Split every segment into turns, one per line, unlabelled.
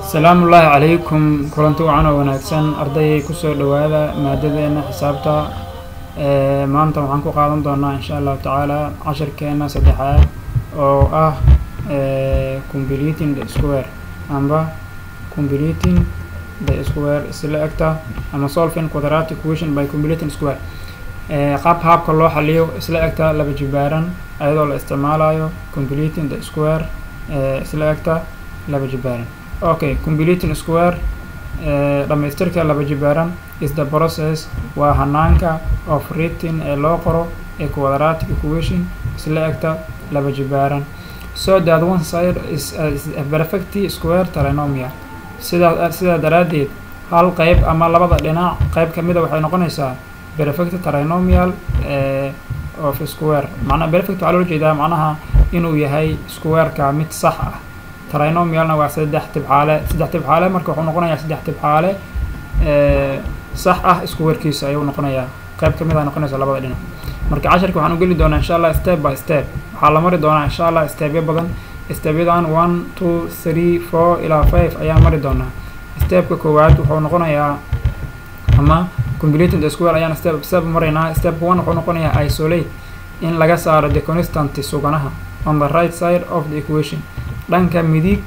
asalaamu ullaahi calaykum kulanti wacan oo wanaagsan ardayay kusoo dhowaada maadadeena xisaabta maanta waxaan ku qaadan doonaa insha allahu tacaala cashirkeena saddexaad oo ah completing the square amba completing the square isla egta ama solving quadratic equation by completing square qaab haabka loo xaliyo isla egta laba jibaaran ayadoo la isticmaalayo completing the square isla egta laba jibaaran okay completing square dhamaystirka laba jibaaran is the process waa hanaanka of writing ee loo qoro ee quadratic equation isla egta laba jibaaran so that one side is, uh, is a perfect square trinomial sidaa sidaa daraaddeed hal qeyb ama labada dhinac qeyb kamida waxay noqonaysaa perfect trinomial of square macnaa perfect waxaa loola jeedaa macnaha inuu yahay squareka mid sax ah trinomialna waa saddex tibxaale saddex tibxaale marka wuxuu noqonayaa saddex tibxaale sax ah squarekiisa ayuu noqonayaa qeyb kamid a noqonaysa labada dhinac marka casharka waxaan u geli doonaa insha allah step by step waxaa la mari doonaa insha allah stepyo badan stepyadan one two three four ilaa five ayaan mari doonaa stepka koowaad wuxuu noqonayaa ama completing the square ayaan step step maraynaa step one wuxuu noqonayaa isolate in laga saaro the constant suganaha on the right side of the equation dhanka midig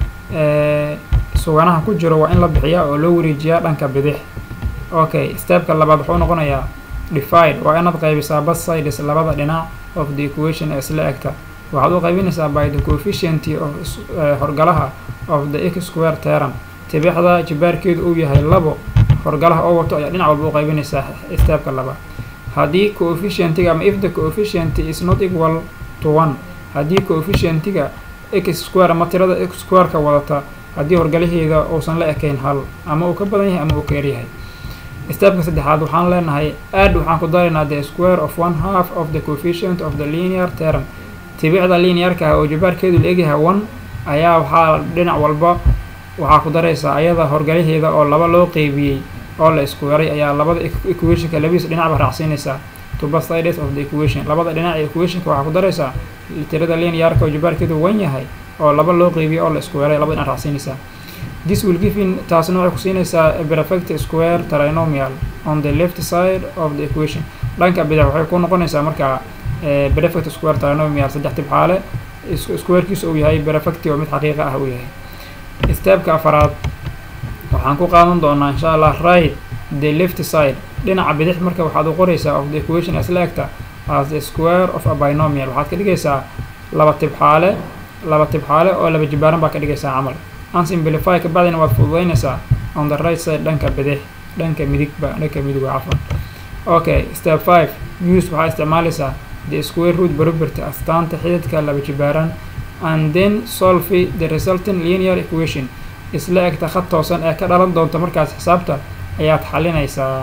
suganaha ku jiro waa in la bixiyaa oo loo wareejiyaa dhanka bidix okay stepka labaad wuxuu noqonayaa divide waa inaad qaybisaa bas sides labada dhinac of the equation ee isla egta waxaad u qaybinaysaa by the coefficient of horgalaha of the x square term tibixda jibaarkeedu uu yahay labo horgalaha oo wato ayaa dhinac walba u qaybinaysaa stepka labaad haddii coefficientiga ama if the coefficient is not equal to one haddii coefficientiga x square ama tirada x squareka wadata haddii horgalaheeda uusan la ekayn hal ama uu ka badan yahay ama uu ka yaryahay stepka saddexaad waxaan leenahay aad waxaan ku daraynaa the square of one half of the coefficient of the linear term tibicda linearka ah oo jibaarkeedu la egyahay one ayaa waxaa dhinac walba waxaa ku daraysaa ayada horgalaheeda oo laba loo qeybiyey oo la iskueray ayaa labada equationka labadiisa dhinacba raacsiinaysaa tuba sides of the equation labada dhinac ee equationka waxaa ku daraysaa tirada linearka oo jibaarkeedu wan yahay oo laba loo qeybiyey oo la iskueray labada dhinac raacsiinaysaa this will give in taasna waxay ku siinaysaa perfect square trinomial on the left side of the equation dhanka bidix waxay ku noqonaysaa markaa perfect square trinomial saddex tibxaale squarekiisa uu yahay perfect oo mid xaqiiqa ah uu yahay stepka afaraad waxaan ku qaadan doonaa insha allah right the left side dhinaca bidix marka waxaad u qoraysaa of the equation isla egta as the square of a binomial waxaad ka dhigaysaa laba tibxaale laba tibxaale oo laba jibaaran baa ka dhigaysaa camal unsimplify ka bacdina waad fududaynaysaa on the right side dhanka bidix dhanka midigba dhanka midig waa cafan okay step five use waxaa isticmaalaysaa the square root property astaanta xididka laba jibaaran and then solve the resulting linear equation isla egta khad toosan ee ka dhalan doonta markaas xisaabta ayaad xalinaysaa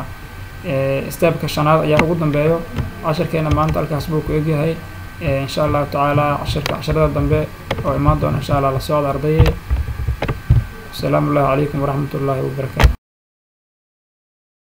stepka shanaad ayaa ugu dambeeyo cashirkeena maanta halkaas buu ku egyahay insha allahu tacaala cashirka casharada dambe oo imaan doona insha allah la socda ardayay asalaamu ullahi calaykum waraxmat ullaahi wabarakaatu